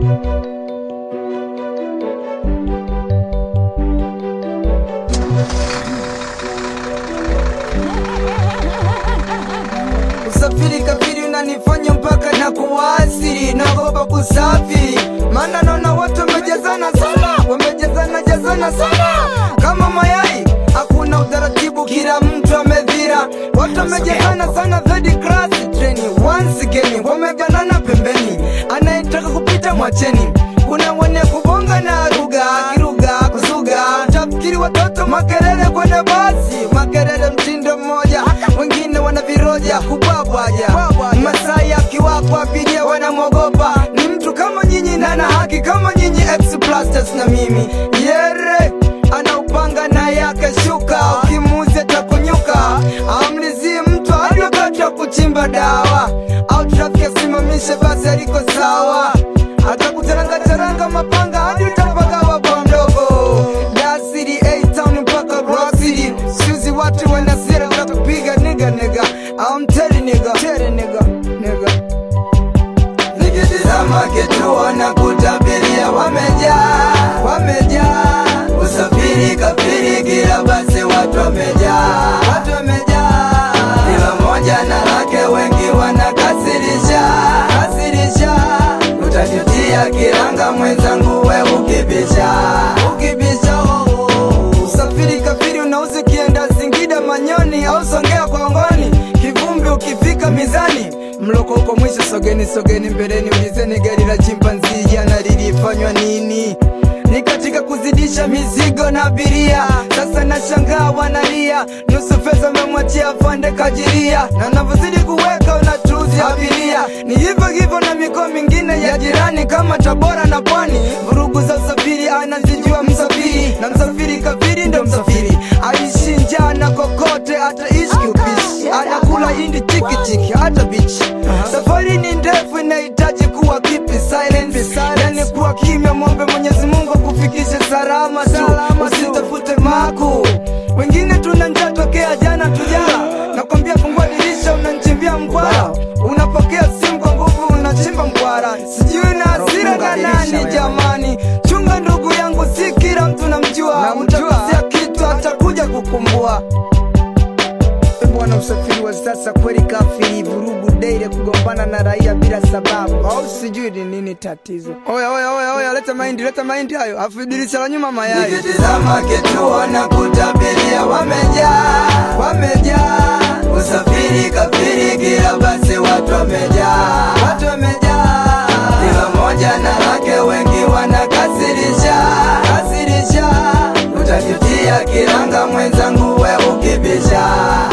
Usafiri kafiri unanifanya mpaka na kuwasiri, naogopa kusafi, maana naona watu wamejazana sana, wamejazana jazana sana kama mayai, hakuna utaratibu, kila mtu amedhira, watu wamejazana sana, third class treni, once again wameganana pembeni, anayetaka kupita mwacheni, kuna wenye kubonga na ruga kiruga kusuga, tafikiri watoto makelele kwenye basi, makelele mtindo mmoja, wengine wana viroja kubabwaja, Masai akiwapa abiria wanamwogopa, ni mtu kama nyinyi na ana haki kama nyinyi, ex blasters na mimi yere anaupanga na yake shuka, ukimuuzia takunyuka, amlizie mtu hadi wakati wa kuchimba dawa, au trafiki asimamishe basi aliko sawa, atakutaranga mapanga hadi utapagawa kwa mdogo. Dar City, A-Town mpaka Rock City, siuzi watu wana sira za kupiga nigga nigga, I'm telling nigga, telling nigga, nigga nikitizama kituo na kutabiria wamejaa, wamejaa usafiri kafiri, kila basi watu wamejaa, watu wamejaa, kila moja na lake, wengi wanakasirisha, kasirisha, utajutia kiranga mwenzangu, we ukibisha, ukibisha oh, oh. Usafiri kafiri unauzi kienda Singida, Manyoni au Songea kwa ngoni, kivumbi ukifika mizani mloko uko mwisho, sogeni sogeni mbeleni, ulizeni gari la chimpanzi jana lilifanywa nini? Ni katika kuzidisha mizigo na abiria, sasa nashangaa wanalia, nusu fedha amemwachia afande kajiria, na navyozidi kuweka unatuzi abiria. Ni hivyo hivyo na mikoa mingine ya jirani kama Tabora na Pwani, vurugu za usafiri anazijua msafiri, na msafiri kafiri ndo msafiri, aishi njaa na kokote, ataishi kiupishi, anakula hindi chiki chiki hata bichi. Safari ni ndefu, inahitaji kuwa kipi silent, yani kuwa kimya, mwombe Mwenyezi Mungu akufikishe salama tu, usitafute maku. Wengine tuna njaa tokea jana tujala, nakwambia fungua dirisha, unanchimbia mkwara, unapokea simu kwa nguvu, unachimba mkwara, sijui na hasira na nani jamani. Chunga ndugu yangu, si kila mtu namjua, utakosea kitu atakuja kukumbua. Bwana, usafiri wa sasa kweli kafiri, vurugu daily, kugombana na raia bila sababu, au sijui ni nini tatizo. Oya, oya, oya, oya, leta mahindi, leta mahindi hayo, afu dirisha la nyuma mayai. Nikitizama kituo na kutabiria, wamejaa, wamejaa, usafiri kafiri, kila basi watu wamejaa, watu wamejaa, kila moja na lake, wengi wanakasirisha, kasirisha, utajutia kiranga mwenzangu, we ukibisha